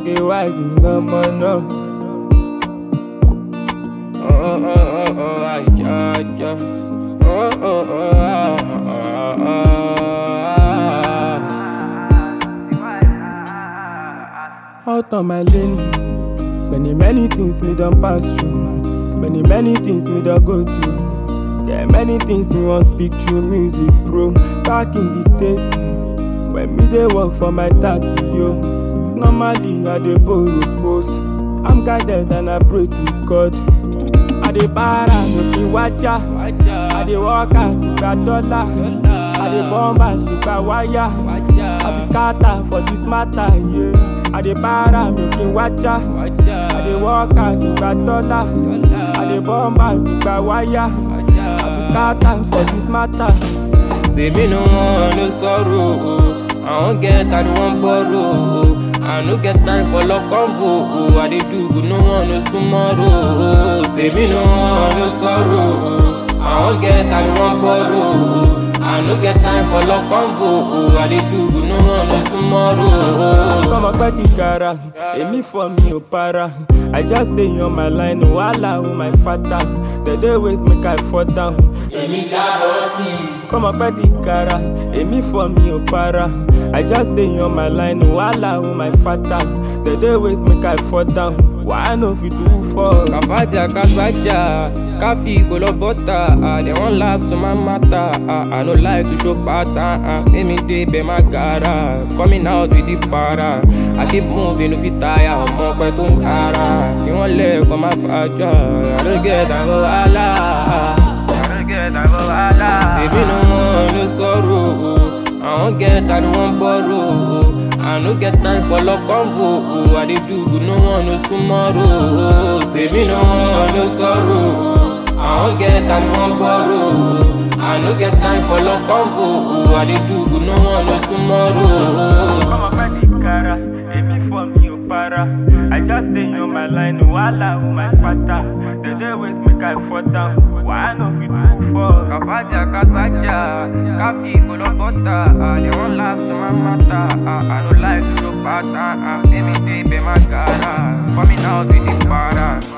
Take a wise in the money. Oh, oh, oh, oh, oh, ay, yeah, yeah. Oh, oh, oh, ah, ah, ah, ah. Out on my lane, many, many things me done pass through. Many, many things me done go through. Yeah, many things me want speak through music, bro. Back in the days, when me dey work for my daddy, yo. Normally I dey borrow post. I'm guided and I pray to God. I dey para, no be waja. I dey work hard, gba dollar. I dey bomb and gba wire. I fit scatter for this matter, yeah. I dey para, no be waja. I dey work hard, gba dollar. I dey bomb and gba wire. I fit scatter for this matter. Say me no want no sorrow, oh. I won't get, I don't want borrow, oh. I no get time for love convo, oh. I dey do good, no one knows tomorrow, oh. Say me no want no sorrow, oh. I won't get, I don't want borrow, oh. I no get time for love convo, oh. I dey do good, no one knows tomorrow, oh. Sọmọ pẹ́ ti gara, èmi fọ mi ò para. I just dey on my line, wàhálà o my father. They dey wait make I fall down. Èmi jábọ̀ sí i. Kọ́mọ pẹ́ ti gara, èmi fọ mi ò para. I just dey on my line, wàhálà o my father. They dey wait make I fall down. Why no fit do for? Kàfáàtì àkàsájà, káfí kò lọ bọ́tà, ah, they wan laugh to my matter, ah, I no like to show pattern, ah, make me dey bẹ̀ má gara, coming out with the para, I keep moving no fit tire, ọmọ pẹ́ tó ń kára, fi wọ́n lẹ̀ kọ́ má fàájà, I no get time for wàhálà, I no get time for wàhálà. Ṣèbí no wan no sorrow, oh. I wan get, I no wan borrow, oh. I no get time for love convo, oh. I dey do good, no one knows tomorrow, oh. Say me no want no sorrow, oh. I wan get, I no wan borrow, oh. I no get time for love convo, oh. I dey do good, no one knows tomorrow, oh. Kọ́mọ pẹ́ ti gara, èmi fọ mi ò para. I just dey on my line, wàhálà o my father. They dey wait make I fall down. Why no fit do for? Kàfáàtì àkàsájà, káfí kò lọ bọ́tà, ah, they wan laugh to my matter, ah, I no like to show pattern, ah, make me dey bẹ̀ má gara, coming out with the para.